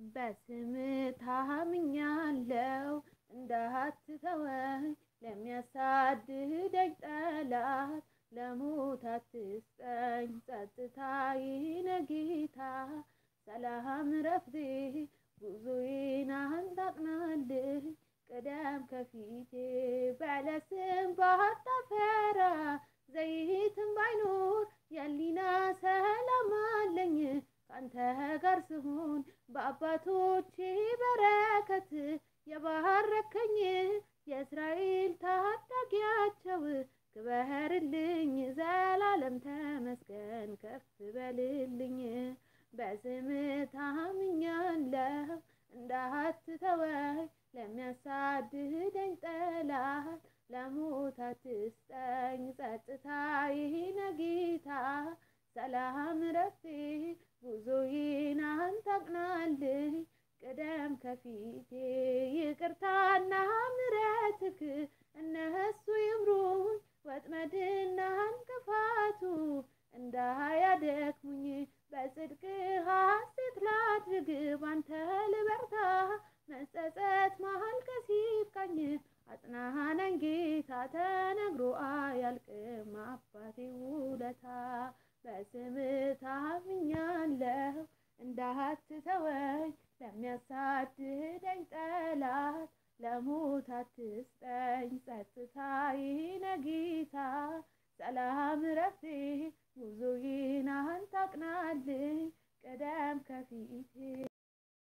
በስም ታምኛለው እንዳትተወኝ ለሚያሳድደኝ ጠላት ለሞት አትስጠኝ ጸጥታዬን ጌታ ሰላም ረፍቴ ጉዞዬን አንተ አቅናልኝ ቅደም ከፊቴ በለስም ባታፈራ ዘይትም ባይኖር የሊና ሰላም አለኝ ካንተ ጋር ስሆን በአባቶቼ በረከት የባረከኝ የእስራኤል ታዳጊያቸው ክበርልኝ ዘላለም ተመስገን ከፍ በልልኝ በስም ታምኛለሁ እንዳትተወኝ ለሚያሳድደኝ ጠላት ለሞት አትስጠኝ ጸጥታዬን ጌታ ሰላም ረፍቴ ጉዞዬን አንተ አቅናልኝ ቅደም ከፊቴ ይቅርታና ምሕረትህ እነሱ ይምሩኝ ወጥመድና እንቅፋቱ እንዳያደክሙኝ በጽድቅ ሐሴት ላድርግ ባንተ ልበርታ መጸጸት ማልቀስ ይብቃኝ አጽናናኝ ጌታ ተነግሮ አያልቅም አባቴ ውለታ በስም ታምኛለሁ እንዳትተወኝ ለሚያሳድደኝ ጠላት ለሞት አትስጠኝ ጸጥታዬን ጌታ ሰላም ረፍቴ ጉዞዬን አንተ አቅናልኝ ቅደም ከፊቴ